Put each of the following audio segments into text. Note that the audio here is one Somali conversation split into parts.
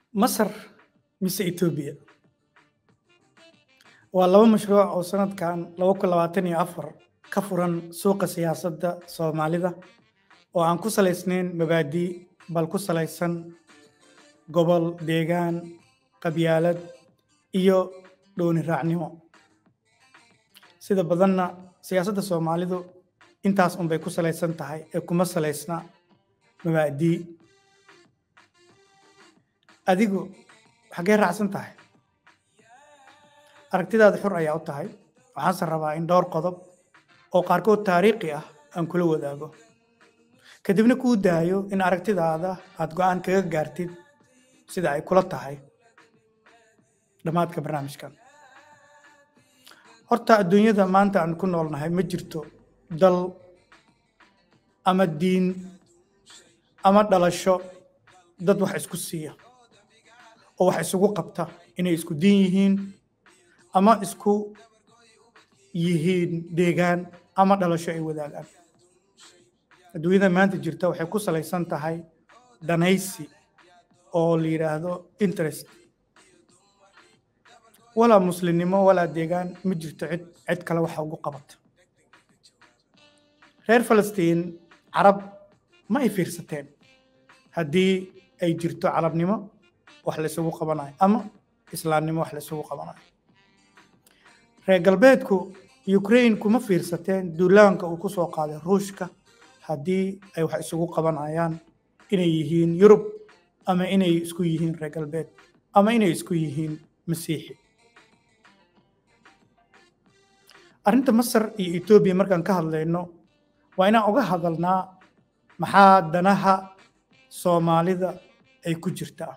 masar mise etoobiya waa laba mashruuc oo sanadkan laba kun labaatan iyo afar ka furan suuqa siyaasadda soomaalida oo aan ku salaysnayn mabaadii bal ku salaysan gobol deegaan qabyaalad iyo dhooni raacnimo sida badanna siyaasadda soomaalidu intaas unbay ku salaysan tahay ee kuma salaysna mabaadii adigu xaggee raacsan tahay aragtidaada xur ayaa u tahay waxaanse rabaa in dhowr qodob oo qaarkood taariikhi ah aan kula wadaago kadibna kuu daayo in aragtidaada aad go'aan kaga gaartid sida ay kula tahay dhammaadka barnaamijkan horta adduunyada maanta aan ku noolnahay ma jirto dal ama diin ama dhalasho dad wax isku siiya oo wax isugu qabta inay isku diin yihiin ama isku yihiin deegaan ama dhalasho ay wadaagaan adduunyada maanta jirta waxay ku salaysan tahay danaysi oo la yidhaahdo interest walaa muslimnimo walaa deegaan ma jirto cid cid kale waxa ugu qabata reer falastiin carab ma ay fiirsateen haddii ay jirto carabnimo wax la isugu qabanayo ama islaamnimo wax la isugu qabanayo reer galbeedku ukraine kuma fiirsateen duulaanka uu ku soo qaaday ruushka haddii ay wax isugu qabanayaan inay yihiin yurub ama inay isku yihiin reer galbeed ama inay isku yihiin masiixi arrinta masar iyo etoobiya markaan ka hadlayno waa inaan uga hadalnaa maxaa danaha soomaalida ay ku jirtaa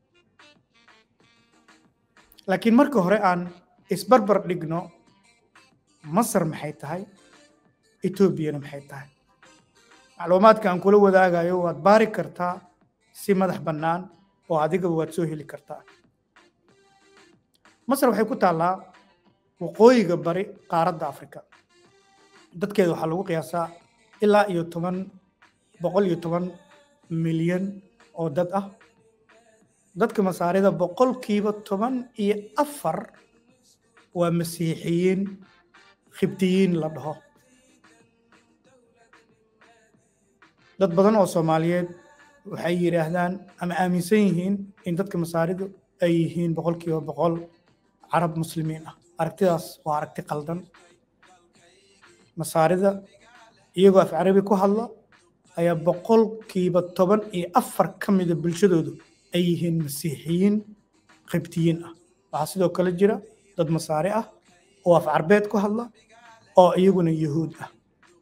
laakiin marka hore aan isbarbar dhigno masar maxay tahay etoobiyana maxay tahay macluumaadka aan kula wadaagayo waad baari kartaa si madax bannaan oo adigaba waad soo heli kartaa masar waxay ku taallaa waqooyiga bari qaaradda afrika dadkeeda waxaa lagu qiyaasaa ilaa iyo toban boqol iyo toban milyan oo dad ah dadka masaarida boqolkiiba toban iyo afar waa masiixiyiin khibtiyiin la dhaho dad badan oo soomaaliyeed waxay yidhaahdaan ama aaminsan yihiin in dadka masaaridu ay yihiin boqolkiiba boqol carab muslimiin ah aragtidaas waa aragti qaldan masaarida iyagoo af carabi ku hadla ayaa boqolkiiba toban iyo afar ka mida bulshadoodu ay yihiin masiixiyiin qibtiyiin ah waxaa sidoo kale jira dad masaari ah oo af carbeed ku hadla oo iyaguna yuhuud ah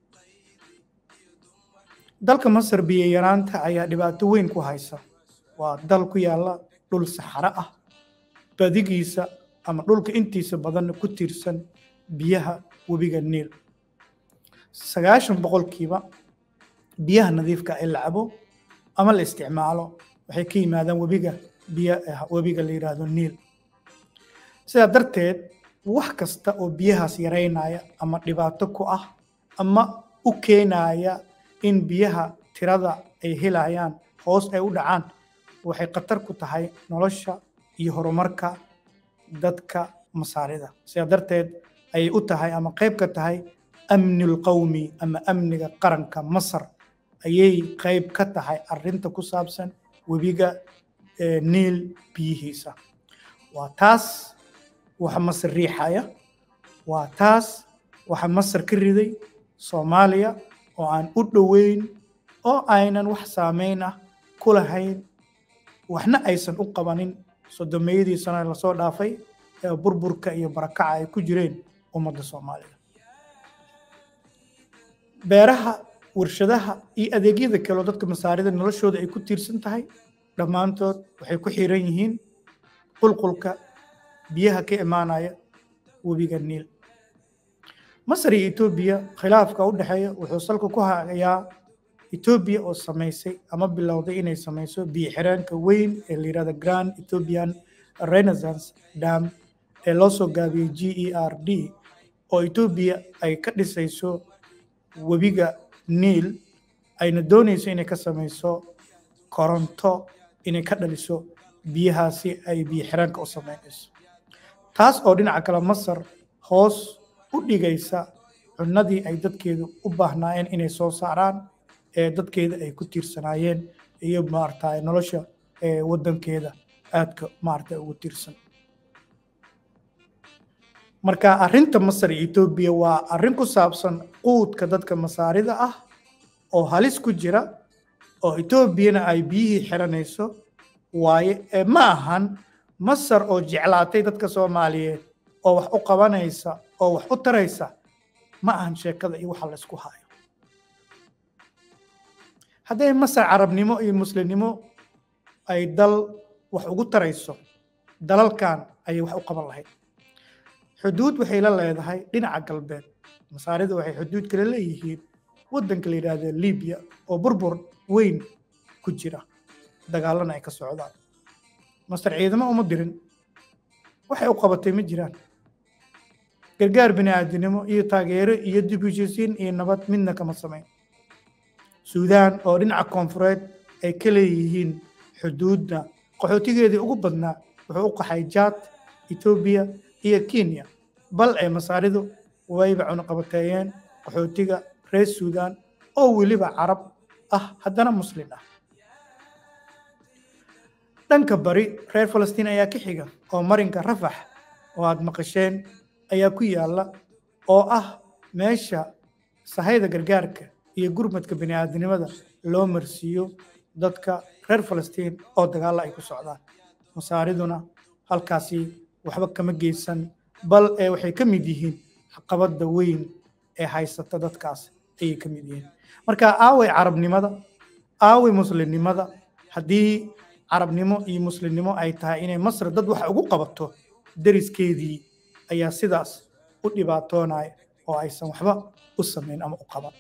dalka masar biyo yaraanta ayaa dhibaato weyn ku haysa waa dal ku yaalla dhul saxaro ah badigiisa ama dhulka intiisa badanna ku tiirsan biyaha webiga niil sagaashan boqolkiiba biyaha nadiifka ee la cabo ama la isticmaalo waxay ka yimaadaan webiga biyo webiga la yidhaahdo niil sidaa darteed wax kasta oo biyahaas yaraynaya ama dhibaato ku ah ama u keenaya in biyaha tirada ay helayaan hoos ay u dhacaan waxay khatar ku tahay nolosha iyo horumarka dadka masaarida sidaa darteed ayay u tahay ama qayb ka tahay amnil qawmi ama amniga qaranka masar ayay qayb ka tahay arrinta ku saabsan webiga niil biyihiisa waa taas waxa masar riixaya waa taas waxa masar ka riday soomaaliya oo aan u dhoweyn oo aynan wax saameyn ah ku lahayn waxna aysan u qabanin sodomeeyadii sano lasoo dhaafay ee burburka iyo barakaca ay ku jireen ummadda soomaalida beeraha warshadaha iyo adeegyada kale oo dadka masaarida noloshooda ay ku tiirsan tahay dhammaantood waxay ku xiran yihiin qulqulka biyaha ka imaanaya webiga niil masar iyo etoobiya khilaafka u dhexeeya wuxuu salka ku hayaa etoobiya oo samaysay ama bilowday inay samayso biyo xireenka weyn ee la yidhahda grand ethiopian renaissance dam ee loo soo gaabiyey g e r d oo etoobiya ay ka dhisayso webiga niil ayna doonayso inay ka samayso koronto inay ka dhaliso biyahaasi ay biyo xiraanka u samaynayso taas oo dhinaca kale masar hoos u dhigaysa cunadii ay dadkeedu u baahnaayeen inay soo saaraan ee dadkeeda ay ku tiirsanaayeen iyo maarata nolosha waddankeeda aadka maarata ugu tiirsan marka arrinta masar iyo etoobiya waa arrin ku saabsan quudka dadka masaarida ah oo halis ku jira oo etoobiyana ay biyihii xiranayso waaye ma ahan masar oo jeclaatay dadka soomaaliyeed oo wax u qabanaysa oo wax u taraysa ma ahan sheekada iyo waxa laysku hayo hadday masar carabnimo iyo muslimnimo ay dal wax ugu tarayso dalalkan ayay wax u qaban lahayd xuduud waxay la leedahay dhinaca galbeed masaarida waxay xuduud kale leeyihiin waddanka la yidhaahdo libiya oo burbur weyn ku jira dagaalana ay ka socdaan masar ciidamo uma dirin waxay u qabatay ma jiraan gargaar bini'aadinimo iyo taageero iyo dib heshiisiin iyo nabad midna kama samayn suudaan oo dhinaca koonfureed ay ka leeyihiin xuduudda qaxootigeedii ugu badnaa wuxuu u qaxay jaad etoobiya iyo kenya bal ee masaaridu wayba cunuqabateeyeen qaxootiga reer suudaan oo weliba carab ah haddana muslin ah dhanka bari reer falastiin ayaa ka xiga oo marinka rafax oo aad maqasheen ayaa ku yaalla oo ah meesha sahayda gargaarka iyo gurmadka bini'aadinimada loo marsiiyo dadka reer falastiin oo dagaalla ay ku socdaan masaariduna halkaasi waxba kama geysan bal ee waxay ka mid yihiin caqabadda weyn ee haysata dadkaas ayay ka mid yihiin marka aaway carabnimada aaway muslimnimada haddii carabnimo iyo muslimnimo ay tahay inay masr dad wax ugu qabato deriskeedii ayaa sidaas u dhibaatoonaya oo aysan waxba u samayn ama u qaban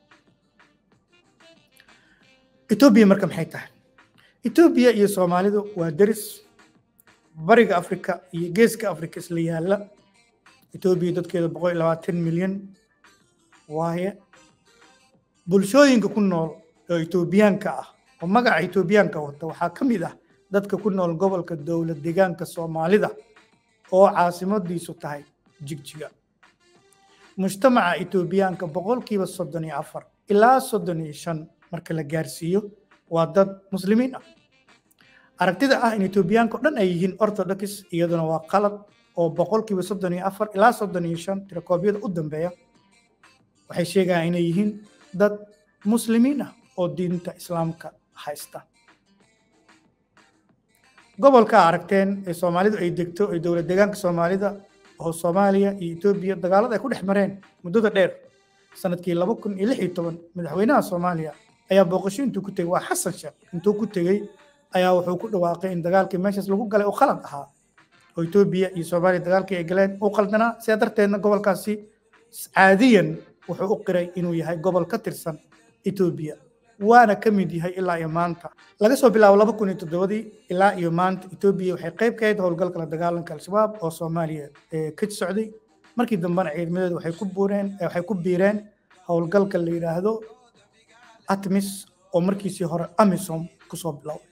etoobiya marka maxay tahay etoobiya iyo soomaalidu waa deris bariga afrika iyo geeska afrika isla yaalla etoobiya dadkeeda boqol iyo labaatan milyan waaye bulshooyinka ku nool oo etoobiyaanka ah oo magaca etoobiyaanka wata waxaa ka mid ah dadka ku nool gobolka dowlad deegaanka soomaalida oo caasimadiisu tahay jigjiga mujtamaca etoobiyaanka boqolkiiba soddon iyo afar ilaa soddon iyo shan marka la gaarsiiyo waa dad muslimiin ah aragtida ah in etoobiyaanka o dhan ay yihiin orthodox iyaduna waa qalad oo boqolkiiba soddon iyo afar ilaa soddon iyo shan tirakoobyada u dambeeya waxay sheegayaan inay yihiin dad muslimiin ah oo diinta islaamka haysta gobolka aragteen ee soomaalidu ay degto ee dowlad deegaanka soomaalida oo soomaaliya iyo etoobiya dagaalada ay ku dhex mareen muddada dheer sanadkii laba kun iyo lix iyo toban madaxweynaha soomaaliya ayaa booqasho intuu ku tegey waa xasan sheekh intuu ku tegey ayaa wuxuu ku dhawaaqay in dagaalkii meeshaas lagu galay oo qalad ahaa oo etoobiya iyo soomaaliya dagaalkii ay galeen uu qaldanaa sidaa darteedna gobolkaasi caadiyan wuxuu u qiray inuu yahay gobol ka tirsan etoobiya waana ka mid yahay ilaa iyo maanta laga soo bilaabo laba kun iyo toddobadii ilaa iyo maanta etoobiya waxay qayb ka ahayd howlgalka la dagaalanka al-shabaab oo soomaaliya ka socday markii dambena ciidamadeedu waxay ku buureen waxay ku biireen howlgalka la yidhaahdo atmis oo markiisii hore amisom kusoo bilowday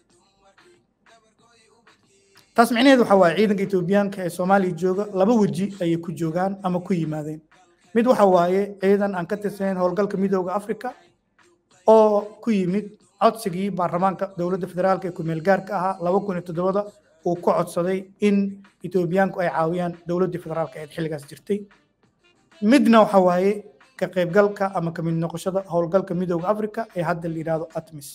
taas micnaheedu waxaa waaye ciidanka etoobiyaanka ee soomaaliya jooga laba weji ayay ku joogaan ama ku yimaadeen mid waxa waaye ciidan aan ka tirsanayn howlgalka midooda africa oo ku yimid codsigii baarlamaanka dowladda federaalka ee kumeel gaarka ahaa laba kun iyo todobada uu ku codsaday in etoobiyaanku ay caawiyaan dowladdii federaalka ee xilligaas jirtay midna waxa waaye ka qaybgalka ama kamid noqoshada howlgalka midooda africa ee hadda la yidhaahdo atmis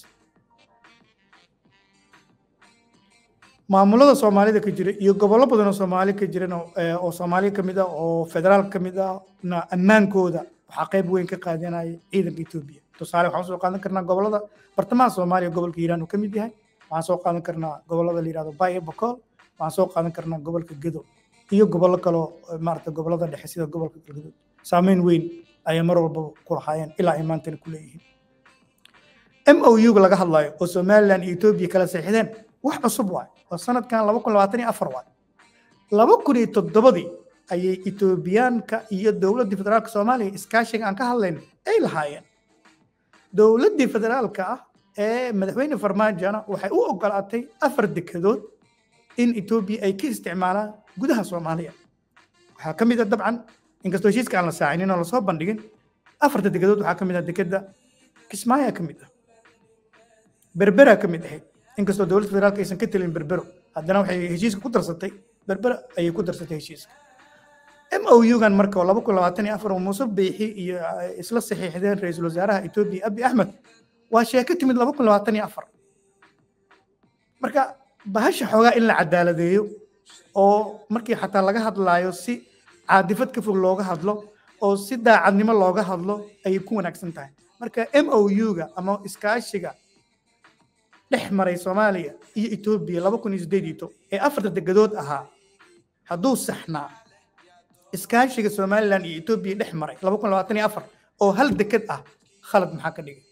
maamulada soomaalida ka jira iyo gobollo badan oo soomaali ka jiran oo soomaaliya ka mid ah oo federaalka ka mid ah na ammaankooda waxaa qayb weyn ka qaadanaya ciidanka etoobiya tusaale waxaan soo qaadan karnaa gobollada bartamaha soomaaliya gobolka hiiraan uu ka mid yahay waxaan soo qaadan karnaa gobollada la yidhahdo baye bakool waxaan soo qaadan karnaa gobolka gedo iyo gobollo kaloo maarata gobollada dhexe sida gobolka galgaduud saameyn weyn ayay mar walbaba ku lahaayeen ilaa ay maantana ku leeyihiin m o u laga hadlayo oo somaliland iyo etoobiya kala seexdeen wax cusub waay oo sanadkan laba kun labaatan iyo afar waay laba kun iyo toddobadii ayay etoobiyaanka iyo dowladdii federaalka soomaaliya iskaashiga aan ka hadlayn ay lahaayeen dowladdii federaalka ah ee madaxweyne farmaajona waxay u ogolaatay afar dekedood in etoobiya ay ka isticmaalaan gudaha soomaaliya waxaa ka mid a dabcan inkastoo heshiiska aan la saacinin oo lasoo bandhigin afarta degadood waxaa ka mid ah dekeda kismaayaa ka mid ah berberaa ka mid ahayd inkastoo dowladda federaalka aysan ka telin berbero haddana waxay heshiiska ku darsatay berbera ayay ku darsatay heshiiska m o u-gan marka oo laba kun labaatan iyo afar oo muuse biixi iyo isla saxiixdeen ra-iisul wasaaraha etoobiya abi axmed waa sheeko timid laba kun labaatan iyo afar marka bahasha xoogaa in la cadaaladeeyo oo markii xataa laga hadlaayo si caadifad ka fog looga hadlo oo si daacadnimo looga hadlo ayay ku wanaagsan tahay marka m o u-ga ama iskaashiga dhex maray soomaaliya iyo etoobiya laba kun iyo sideedito ee afarta degadood ahaa hadduu saxnaa iskaashiga somalilan iyo etoobiya dhex maray laba kun labaatan iyo afar oo hal deked ah khalad maxaa ka dhigay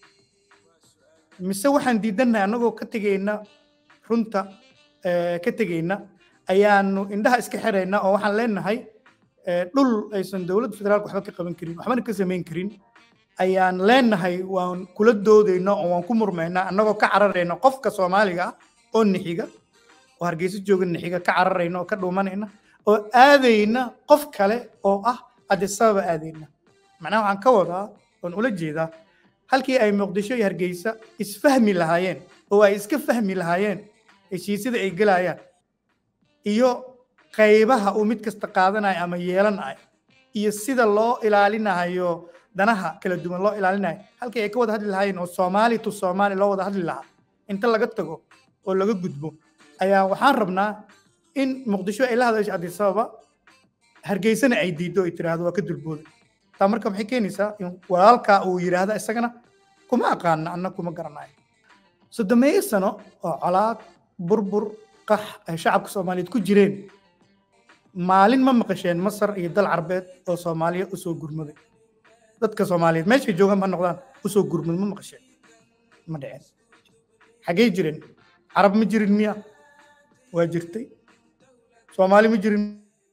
mise waxaan diidannahay annagoo ka tegeyna runta ka tegeyna ayaanu indhaha iska xirayna oo waxaan leenahay dhul aysan dowladda federaalka waxba ka qaban karin waxbana ka samayn karin ayaan leenahay waan kula doodayna oo waan ku murmaynaa annagoo ka cararayna qofka soomaaliga ah oo nixiga oo hargeysa jooga nixiga ka cararayna oo ka dhuumanayna oo aadayna qof kale oo ah adisababa aadayna macnaha waxaan ka wadaa oon ula jeedaa halkii ay muqdisho iyo hargeysa isfahmi lahaayeen oo ay iska fahmi lahaayeen heshiisyada ay gelayaan iyo qaybaha uu mid kasta qaadanayo ama yeelanayo iyo sida loo ilaalinayo danaha kala duwan loo ilaalinayo halkii ay ka wada hadli lahaayeen oo soomaali to soomaali loo wada hadli lahaa inta laga tago oo laga gudbo ayaa waxaan rabnaa in muqdisho ay la hadasho adisababa hargeysana ay diiddo ay tiraahdo waa ka dulbooda taa marka maxay keenaysaa in walaalkaa uu yidhaahda isagana kuma aqaana anna kuma garanayo soddomeeyo sano oo colaad burbur qax ay shacabka soomaaliyeed ku jireen maalin ma maqasheen masar iyo dal carbeed oo soomaaliya usoo gurmaday dadka soomaaliyeed meeshay joogaan ma noqdaan usoo gurmad ma maqasheen ma dhiceen xaggey jireen carab ma jirin miya waa jirtay soomaali ma jirin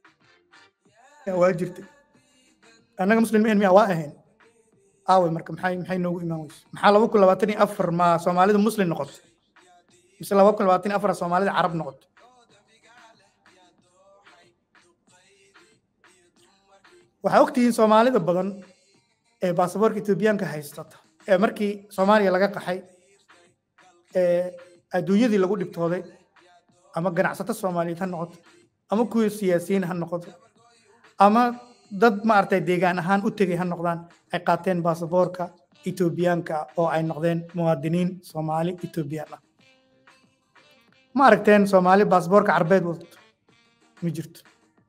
waa jirtay annaga muslimiin miya waa ahayn aawe marka maxay maxay noogu imaan weyse maxaa laba kun labaatan iyo afar ma soomaalida muslim noqotay mise laba kun labaatan iyo afar soomaalida carab noqotay waxaa ogtihiin soomaalida badan ee baasaboorka etoobiyaanka haystata ee markii soomaaliya laga qaxay ee adduunyadii lagu dhibtooday ama ganacsato soomaaliyeed ha noqoto ama kuwii siyaasiyiin ha noqoto ama dad maaragtay deegaan ahaan u tegay ha noqdaan ay qaateen baasaboorka etoobiyaanka oo ay noqdeen muwaadiniin soomaali etoobiyaan ah ma aragteen soomaali baasaboorka carbeed wadato ma jirto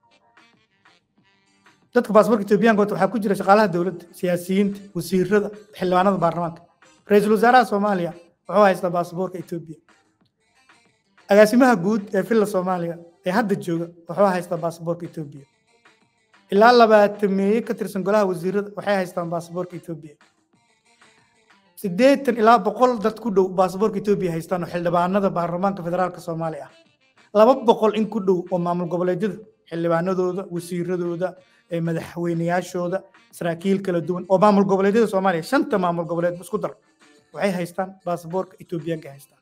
dadka baasaboorka etoobiyaanka wata waxaa ku jira shaqaalaha dowladda siyaasiyiinta wasiirada xildhibaanada baarlamaanka ra-iisul wasaaraha soomaaliya wuxuu haystaa baasaboorka etoobiya agaasimaha guud ee villa soomaaliya ee hadda jooga wuxuu haystaa baasaboorka etoobiya ilaa labaatameeye ka tirsan golaha wasiirada waxay haystaan baasaboorka etoobiya siddeetan ilaa boqol dad ku dhow baasaboorka etoobiya haystaan oo xildhibaanada baarlamaanka federaalka soomaaliya ah laba boqol in ku dhow oo maamul goboleedyada xildhibaanadooda wasiiradooda madaxweyneyaashooda saraakiil kala duwan oo maamul goboleedyada soomaaliya shanta maamul goboleed isku dar waxay haystaan baasaboorka etoobiyaanka haystaan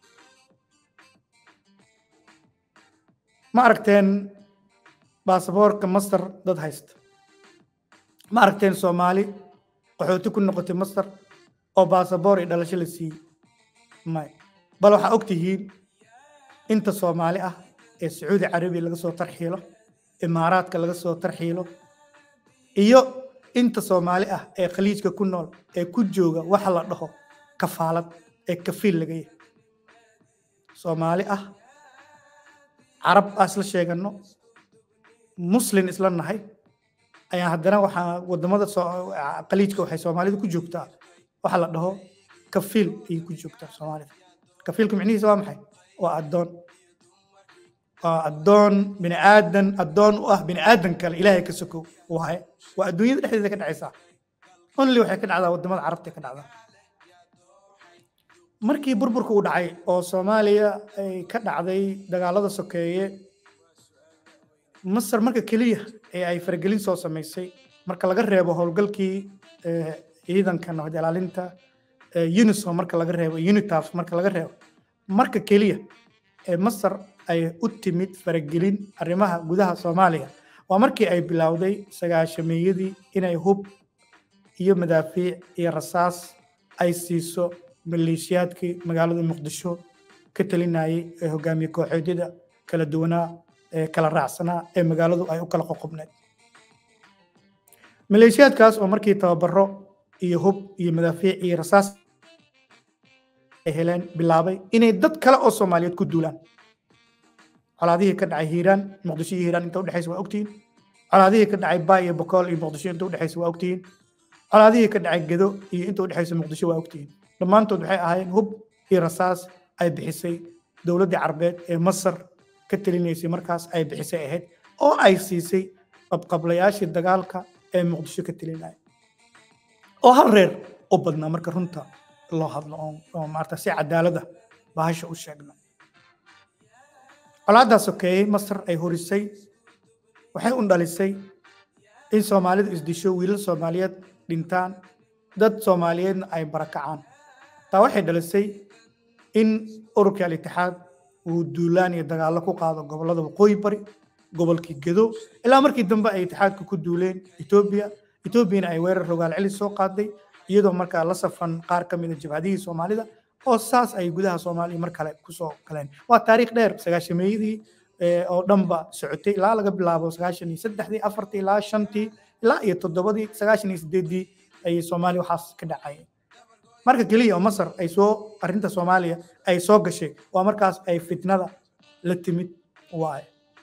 ma aragteen baasaboorka masar dad haysta ma aragteen soomaali qaxooti ku noqotay masar oo baasaboor iyo dhalasho la siiyey may bal waxaa og tihiin inta soomaali ah ee sacuudi carabiya laga soo tarxiilo imaaraadka laga soo tarxiilo iyo inta soomaali ah ee khaliijka ku nool ee ku jooga waxa la dhaho kafaalad ee kafiil laga yahay soomaali ah carab aa isla sheegano muslin isla nahay ayaa haddana waxaa wadamada khaliijka waxay soomaalida ku joogtaa waxa la dhaho kafiil ayay ku joogtaa soomaalida kafiilka micnihiisa waa maxay waa addoon waa addoon bini aadan addoon u ah bini aadan kale ilaahay ka sokow waaye waa adduunyada dhexdeeda ka dhacaysaa only waxay ka dhacdaa wadamada carabta ka dhacdaa markii burburka uu dhacay oo soomaaliya ay ka dhacday dagaalada sokeeye masar marka keliya ee ay faragelin soo samaysay marka laga reebo howlgalkii ciidanka nabad ilaalinta unisom marka laga reebo unitaf marka laga reebo marka keliya ee masar ay u timid faragelin arrimaha gudaha soomaaliya waa markii ay bilowday sagaashameeyadii inay hub iyo madaafiic iyo rasaas ay siiso maleeshiyaadkii magaalada muqdisho ka talinayay ee hogaamiye kooxeedyada kala duwanaa ee kala raacsanaa ee magaaladu ay u kala qoqobneed maleeshiyaadkaas oo markii tababaro iyo hub iyo madaafiic iyo rasaas ay heleen bilaabay inay dad kale oo soomaaliyeed ku duulaan colaadihii ka dhacay hiiraan muqdisho iyo hiiraan inta udhexaysa waa ogtihiin colaadihii ka dhacay baay iyo bokool iyo muqdisho inta udhexaysa waa ogtihiin colaadihii ka dhacay gedo iyo inta udhexaysa muqdisho waa ogtihiin dhammaantood waxay ahaayeen hub iyo rasaas ay bixisay dowladdii carbeed ee masar ka talinaysay markaas ay bixisay ahayd oo ay siisay qabqablayaashii dagaalka ee muqdisho ka talinaya oo hal reer u badnaa marka runta loo hadlo oo maarata si cadaalada bahasha u sheegno colaaddaas sokeeyey masar ay horisay waxay u dhalisay in soomaalidu isdisho wiilal soomaaliyeed dhintaan dad soomaaliyeedna ay barakacaan taa waxay dhalisay in ururkii al-itixaad uu duulaan iyo dagaallo ku qaado gobollada waqooyi bari gobolkii gedo ilaa markii dambe ay itixaadka ku duuleen etoobiya etoobiyana ay weerar rogaal celis soo qaaday iyadoo markaa la safan qaar ka mid a jabhadihii soomaalida oo saas ay gudaha soomaaliya mar kale kusoo galeen waa taariikh dheer sagaashameeyadii oo dhanba socotay ilaa laga bilaabo sagaashan iyo saddexdii afartii ilaa shantii ilaa iyo toddobadii sagaashan iyo sideeddii ayay soomaaliya waxaas ka dhacayeen marka keliya oo masar ay soo arrinta soomaaliya ay soo gashay waa markaas ay fitnada la timid waaye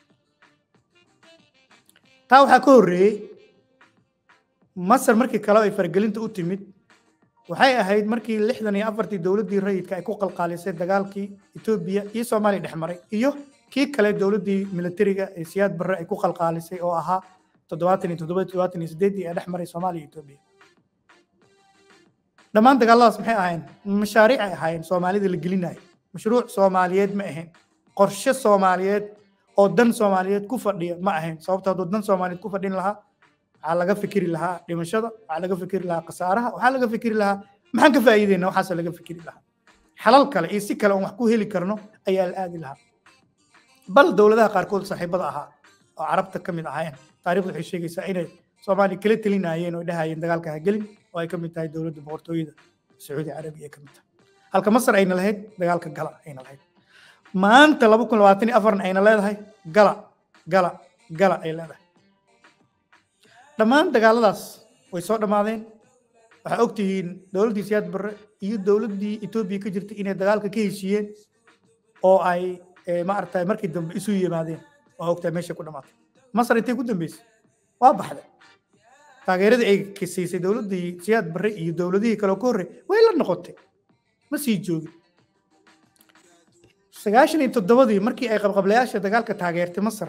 taa waxaa ka horreeyey masar markii kale ay faragelinta u timid waxay ahayd markii lixdan iyo afartii dowladdii rayidka ay ku qalqaalisay dagaalkii etoobiya iyo soomaaliya dhex maray iyo kii kale dowladdii militariga ee siyaad barre ay ku qalqaalisay oo ahaa toddobaatan iyo toddoba toddobaatan iyo sideeddii ee dhex maray soomaaliya iyo etoobiya dhammaan dagaalladaas maxay ahayn mashaariic ay ahaayeen soomaalida la gelinayo mashruuc soomaaliyeed ma ahayn qorshe soomaaliyeed oo dan soomaaliyeed ku fadhiya ma ahayn sababto hadduu dan soomaaliyeed ku fadhin lahaa waxaa laga fikiri lahaa dhimashada waxaa laga fikiri lahaa khasaaraha waxaa laga fikiri lahaa maxaan ka faa'iideyna waxaase laga fikiri lahaa xalal kale iyo si kale oon wax ku heli karno ayaa la aadi lahaa bal dowladaha qaarkood saaxiibada ahaa oo carabta ka mid ahaayeen taarikhdu waxay sheegaysaa inay soomaaliya kala telinayeen oo dhahayeen dagaalka ha gelin oo ay ka mid tahay dowladda boqortooyada sacuudi carabiya ay ka mid tahay halka masar ayna lahayd dagaalka gala ayna lahayd maanta laba kun labaatan iyo afarna ayna leedahay gala gala gala ay leedahay dhammaan dagaaladaas way soo dhammaadeen waxaa ogtihiin dowladdii siyaad barre iyo dowladdii etoobiya ka jirtay inay dagaalka ka heshiiyeen oo ay maaragtay markii dambe isu yimaadeen waa ogtahay meesha ku dhammaatay masar intay ku dambeysay waa baxday taageeradii ay siisay dowladdii siyaad barre iyo dowladihii kale oo ka horrey way la noqotay ma sii joogin sagaashan iyo toddobadii markii ay qabqablayaasha dagaalka taageertay masar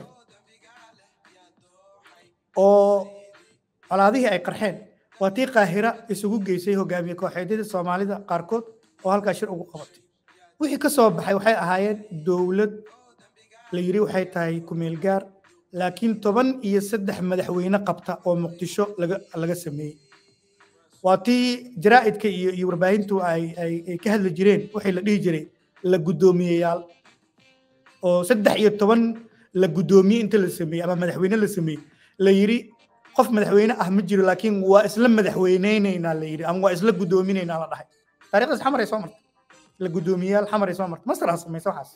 oo colaadihii ay qarxeen waa tii qaahira isugu geysay hogaamiye kooxeedyada soomaalida qaarkood oo halkaa shir ugu qabatay wixii ka soo baxay waxay ahaayeen dowlad la yidhi waxay tahay kumeel gaar laakiin toban iyo saddex madaxweyne qabta oo muqdisho laga laga sameeyey waa tii jaraa'idka iyo iyo warbaahintu ay ay ay ka hadli jireen waxay la dhihi jiray la guddoomiyeyaal oo saddex iyo toban la guddoomiye inta la sameeyey ama madaxweyne la sameeyey la yidhi qof madaxweyne ah ma jiro laakiin waa isla madaxweyneyneynaa la yidhi ama waa isla guddoomineynaa la dhahay taariikhdaas xamar ay soo martay la guddoomiyeyaal xamar ay soo martay masar ha samaysa waxaas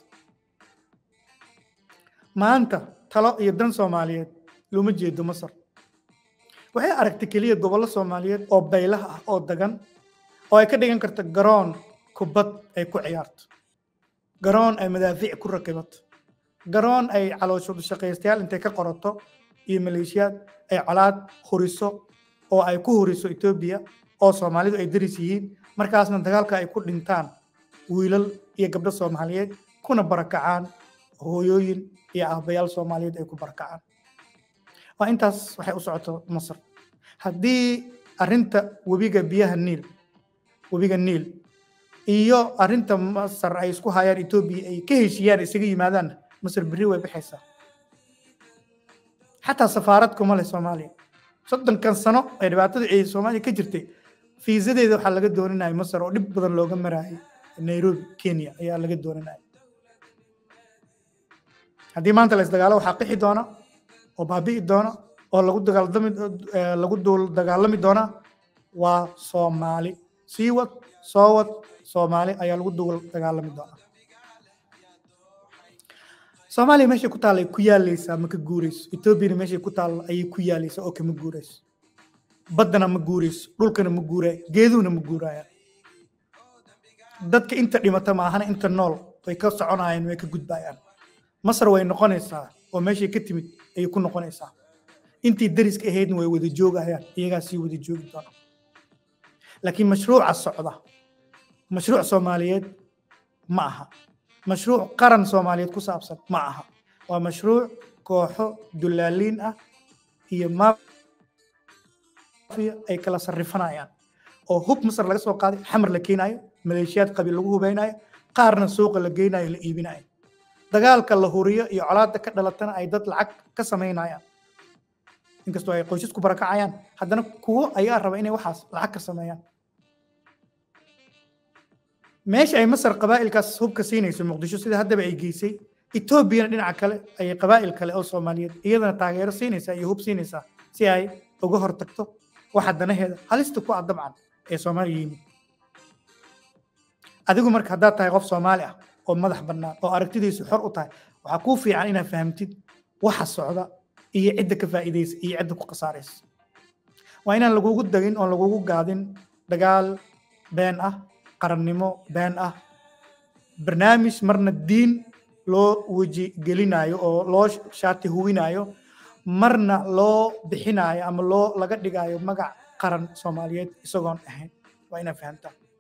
maanta talo iyo dan soomaaliyeed looma jeedo masar waxay aragtay keliya gobollo soomaaliyeed oo baylah ah oo dagan oo ay ka dhigan karto garoon kubad ay ku ciyaarto garoon ay madaafiic ku rakibato garoon ay calooshoodu shaqaystayaal intay ka qorato iyo maleeshiyaad ay colaad huriso oo ay ku huriso etoobiya oo soomaalidu ay daris yihiin markaasna dagaalka ay ku dhintaan wiilal iyo gabdho soomaaliyeed kuna barakacaan hooyooyin iyo aabayaal soomaaliyeed ay ku barakacaan waa intaas waxay u socoto masar haddii arrinta webiga biyaha niil webiga niil iyo arrinta masar ay isku hayaan etoobiya ay ka heshiiyaan isaga yimaadaan masar berri way baxaysaa xataa safaarad kuma leh soomaaliya soddonkan sano ee dhibaatada ay soomaaliya ka jirtay fiisadeeda waxaa laga dooninaya masar oo dhib badan looga marayay nairobi kenya ayaa laga dooninaya haddii maanta la isdagaalo waxaa qixi doona oo baabi'i doona oo lagu dagaalami lagu duul dagaalami doona waa soomaali sii wad soo wad soomaali ayaa lagu duul dagaalami doona soomaaliya meeshay ku taalla ay ku yaalaysaa ma ka guurayso etoobiyana meeshay ku taalla ayay ku yaalaysaa oo kama guurayso baddana ma guurayso dhulkana ma guuraayo geeduhuna ma guuraayaan dadka inta dhimata maahana inta nool way ka soconayaan way ka gudbayaan masar way noqonaysaa oo meeshay ka timid ayay ku noqonaysaa intii dariska ahaydna way wada joogayaan iyagaa sii wada joogi doona laakiin mashruuca socda mashruuc soomaaliyeed ma aha mashruuc qaran soomaaliyeed ku saabsan ma aha waa mashruuc kooxo dullaaliin ah iyo maafiya ay kala sarrifanayaan oo hub masar laga soo qaaday xamar la keenayo maleeshiyaad qabiil lagu hubeynayo qaarna suuqa la geynayo la iibinayo dagaalka la huriyo iyo colaadda ka dhalatana ay dad lacag ka samaynayaan inkastoo ay qoysas ku barakacayaan haddana kuwo ayaa raba inay waxaas lacag ka sameeyaan meesha ay masar qabaa'ilkaas hubka siinayso muqdisho sida haddaba ay geysay etoobiyana dhinaca kale ayay qabaa'il kale oo soomaaliyeed iyadana taageero siinaysaa iyo hub siinaysaa si ay uga hortagto waxa danaheeda halista ku ah dabcan ee soomaaliya yimid adigu marka haddaad tahay qof soomaali ah oo madax bannaan oo aragtidiisu xor u tahay waxaa kuu fiican inaad fahamtid waxa socda iyo cidda ka faa'iidaysa iyo cidda ku khasaaraysa waa inaan lagugu dagin oon lagugu gaadin dagaal been ah qarannimo been ah barnaamij marna diin loo weji gelinayo oo loo shaati huwinayo marna loo bixinayo ama loo laga dhigayo magac qaran soomaaliyeed isagoon ahayn waa inaad fahamtaa